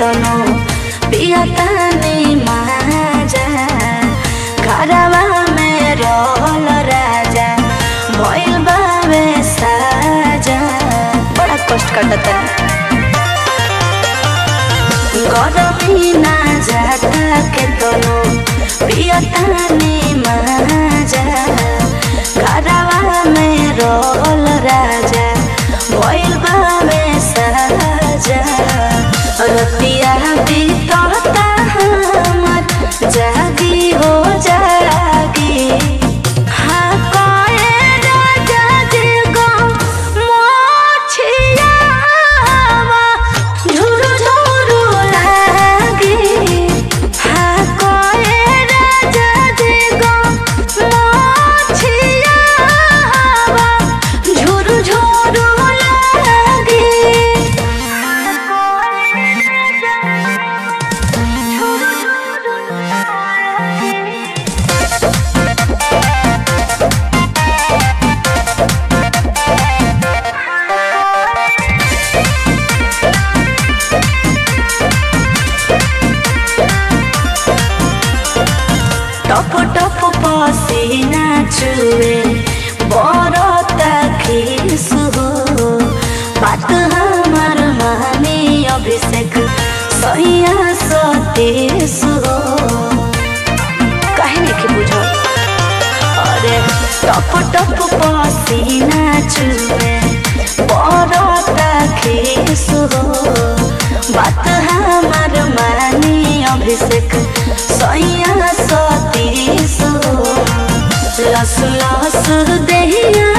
तनो पियतानी माजा घरवा में रहल राजा भइल बावे साजा बड़ा कष्ट काटता गरमी ना जाता के तनो पियतानी माजा घरवा में रहल राजा भइल बावे साजा रतिया बीतता हमर जागी हो जागी हाँ कोए राजा जी गो मोछियावा झुरु झुरु लागी हाँ कोए राजा जी गो मोछियावा झुरु झुरु लागी टप टप पसीना चुए बरता खीस हो बात हमार मानी अभिषेक सैया सतीश हो कहे नहीं के बुझो अरे टप टप पसीना चुए बरता खीस हो बात हमार मानी अभिषेक सैया सतीश हो लस लस देहिया